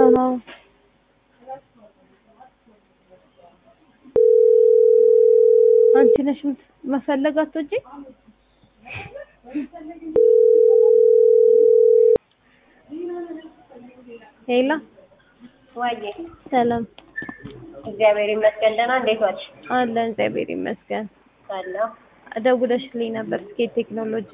አዎ አንቺ ነሽ የምት- መፈለግ አትወጪ ሄላ ዋዬ ሰላም እግዚአብሔር ይመስገን። ደህና እንዴት ዋልሽ? አለን እግዚአብሔር ይመስገን አለሁ። ደውለሽልኝ ነበር ስኬት ቴክኖሎጂ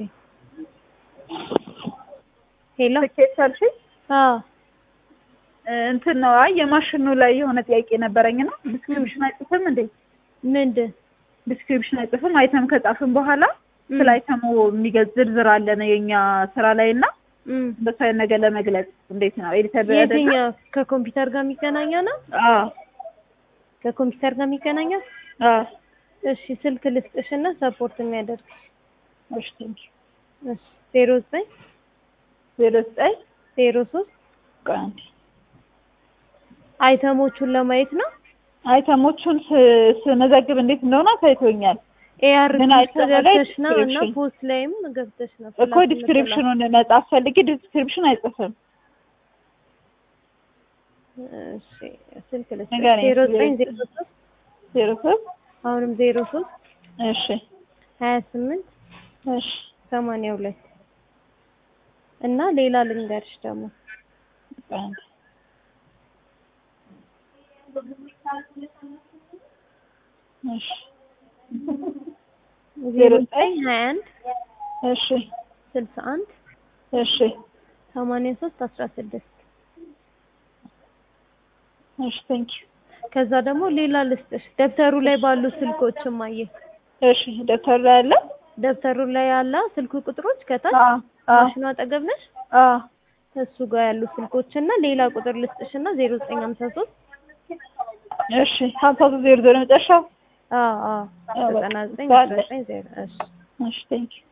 ሄሎ ትኬት አልሽኝ? አዎ እንትን ነው። አይ የማሽኑ ላይ የሆነ ጥያቄ ነበረኝ ነው። ዲስክሪፕሽን አይጽፍም እንዴ? ምንድን ዲስክሪፕሽን አይጽፍም። አይተም ከጻፍን በኋላ ስለ አይተሙ የሚገልጽ ዝርዝር አለ ነው የኛ ስራ ላይ እና እም እንደሱ አይነት ነገር ለመግለጽ እንዴት ነው ኤዲተር የትኛው ከኮምፒውተር ጋር የሚገናኘ ነው አዎ ከኮምፒውተር ጋር የሚገናኘው አዎ እሺ ስልክ ልስጥሽና ሰፖርት የሚያደርግ እሺ ቴንክ እሺ ዜሮ ዘጠኝ ዜሮ ዘጠኝ ዜሮ ሶስት ቆይ አንዴ አይተሞቹን ለማየት ነው አይተሞቹን ስ- ስመዘግብ እንዴት እንደሆነ ታይቶኛል ኤአር ምን አይተሙ ላይ ገብተሽ ነው እና ዲስክሪፕሽን? ፖስት ላይም ገብተሽ ነው እኮ ዲስክሪፕሽኑን መጻፍ ፈልጌ ዲስክሪፕሽን አይጽፍም። እሺ ስልክ ልስጥሽ ንገረኝ። ዜሮ ዘጠኝ ዜሮ ሶስት ዜሮ ሶስት አሁንም ዜሮ ሶስት እሺ ሀያ ስምንት እሺ ሰማንያ ሁለት እና ሌላ ልንገርሽ ደግሞ ቆይ አንዴ እሺ ዜሮ ዘጠኝ ሀያ አንድ እሺ ስልሳ አንድ እሺ ሰማንያ ሶስት አስራ ስድስት እሺ ቴንክ ዩ ከዛ ደግሞ ሌላ ልስጥሽ ደብተሩ ላይ ባሉ ስልኮች ማየ እሺ ደብተር ላይ አለ ደብተሩ ላይ ያለ ስልክ ቁጥሮች ከታች አዎ አዎ ማሽኑ አጠገብ ነሽ አዎ ከሱ ጋር ያሉ ስልኮች እና ሌላ ቁጥር ልስጥሽ እና ዜሮ ዘጠኝ ሀምሳ ሶስት እሺ ሀምሳ ሶስት ዜሮ ዜሮ መጨረሻው አዎ አዎ አዎ፣ በቃ ዘጠና ዘጠኝ እሱ አስራ አለ። ዘጠኝ ዜሮ እሺ እሺ ቴንክ ዩ